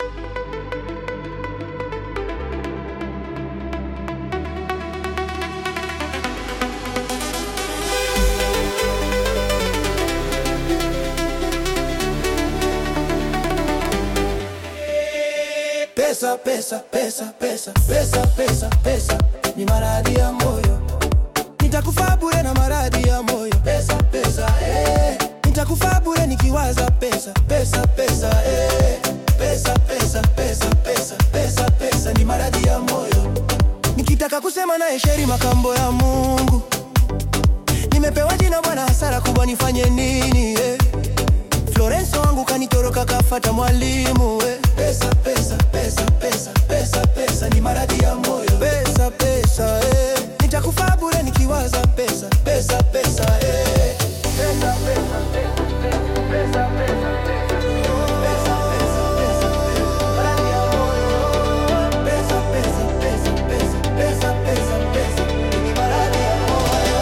Pesa, pesa, pesa, pesa, pesa, pesa, pesa ni maradhi ya moyo. Nitakufa bure na maradhi ya moyo. Pesa, pesa, eh. Nitakufa bure nikiwaza pesa, pesa, pesa, eh. Pesa, pesa, pesa, pesa, pesa, pesa ni maradhi ya moyo. Nikitaka kusema na Esheri makambo ya Mungu, nimepewa jina bwana, hasara kubwa nifanye nini eh? Florenso wangu kanitoroka kafata mwalimu eh. Pesa, pesa, pesa, pesa, pesa, pesa ni maradhi ya moyo. Pesa, pesa, eh. Nitakufa bure nikiwaza pesa, pesa, pesa, eh. Pesa, pesa, pesa, pesa, pesa, pesa, pesa. Pesa, pesa, pesa, pesa, maradhi ya moyo. Pesa, pesa, pesa, pesa, pesa, pesa, pesa ni maradhi ya moyo.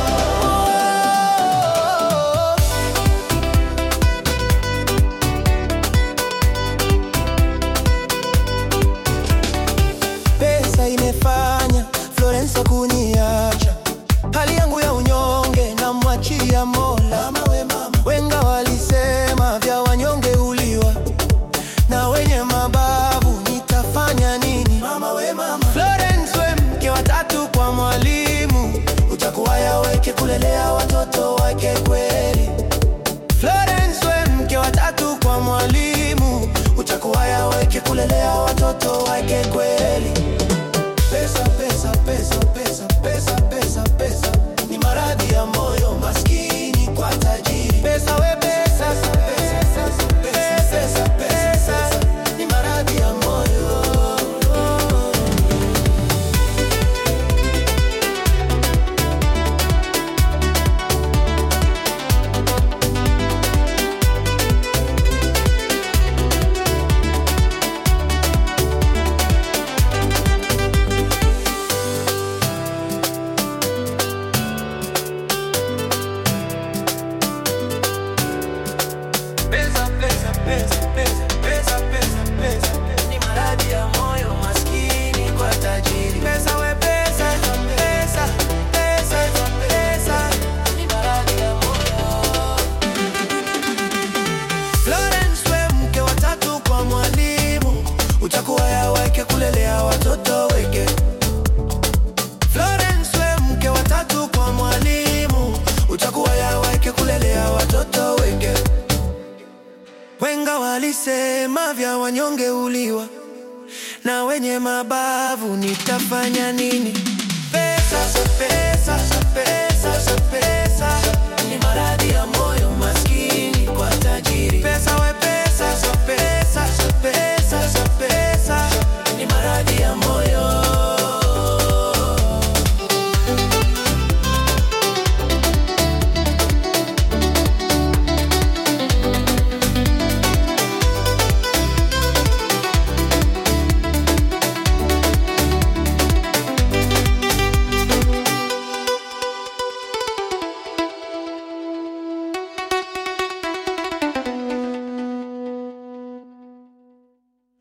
Pesa imefanya Florence kuniacha, hali yangu ya unyonge na mwachia Mola. Mama we mama, wenga walisema vya wanyonge uliwa na wenye mabavu, nitafanya nini? Mama we mama, Florence we mke watatu kwa mwalimu, utakuwa yaweke kulelea watoto wake kweli. Florence we mke watatu kwa mwalimu, utakuwa yaweke kulelea watoto wake kweli. Pesa, pesa, pesa, pesa, pesa, pesa, pesa ni maradhi ya moyo, maskini kwa tajiri. Pesa we pesa, pesa, pesa, pesa, pesa, pesa ni maradhi ya moyo. Pesa, pesa, pesa, pesa, pesa, pesa, pesa ni maradhi ya moyo, maskini kwa tajiri. Pesa we pesa, pesa, pesa, pesa ni maradhi ya moyo. Florence we mke watatu kwa mwalimu, utakuwa yaweke kulelea watoto weke. Florence we mke watatu kwa mwalimu, utakuwa yaweke kulelea watoto weke. Wenga walisema vya wanyonge uliwa na wenye mabavu, nitafanya nini? Pesa, pesa, pesa, pesa ni maradhi